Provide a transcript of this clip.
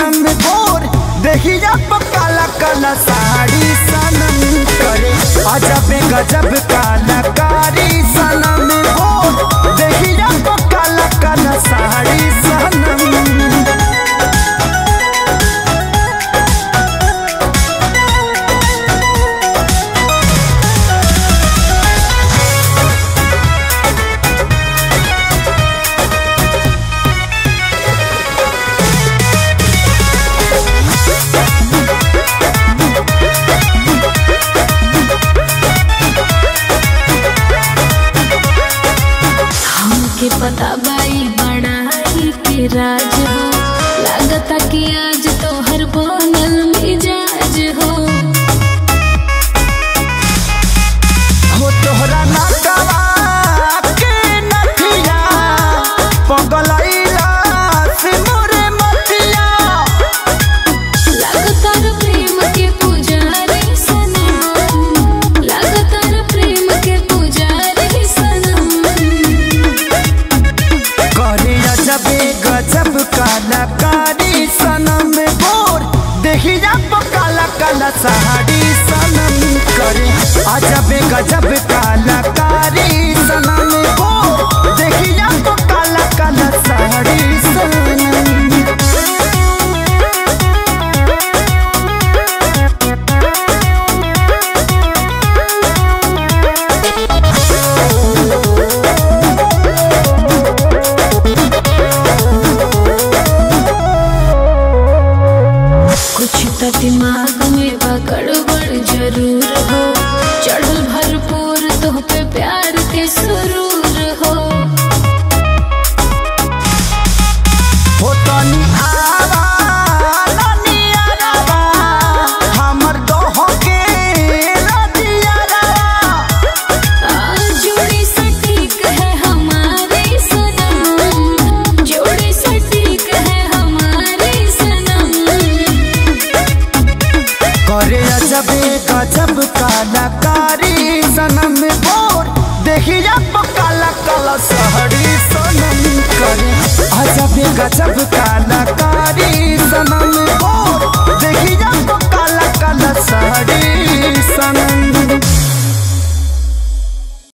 सनम गोर देखिया काला काला साड़ी सनम करे अजब गजब कलाकारी सनम गोर देखिया काला काला साड़ी सनम हमके पता बाई बड़ाई के राज हो लागता कि आज तोहर बनल मिजाज हो हो तोहरा नटवा के नथिया पगलैला से मोरे मतिया लागता रे प्रेम के पुजारी सनम लागता रे प्रेम के पुजारी सनम करे अजबे गजब कलाकारी सनम गोर देखिया काला काला साड़ी सनम करे अजबे गजब कलाकारी सनम गोर देखिया काला काला साड़ी सनम कुछ तो दिमाग में बा गड़बड़ जरूर हो चढ़ल भरपूर तो पे प्यार के सुरूर हो हो तनी आवा तनी आवा हमर दोह के रतिया जोड़ी सटीक है हमारी सनम जोड़ी सटीक है हमारी सनम करे अजबे गजब कलाकारी सनम बोर देखिया काला काला सहरी सनम करे अजबे गजब कलाकारी सनम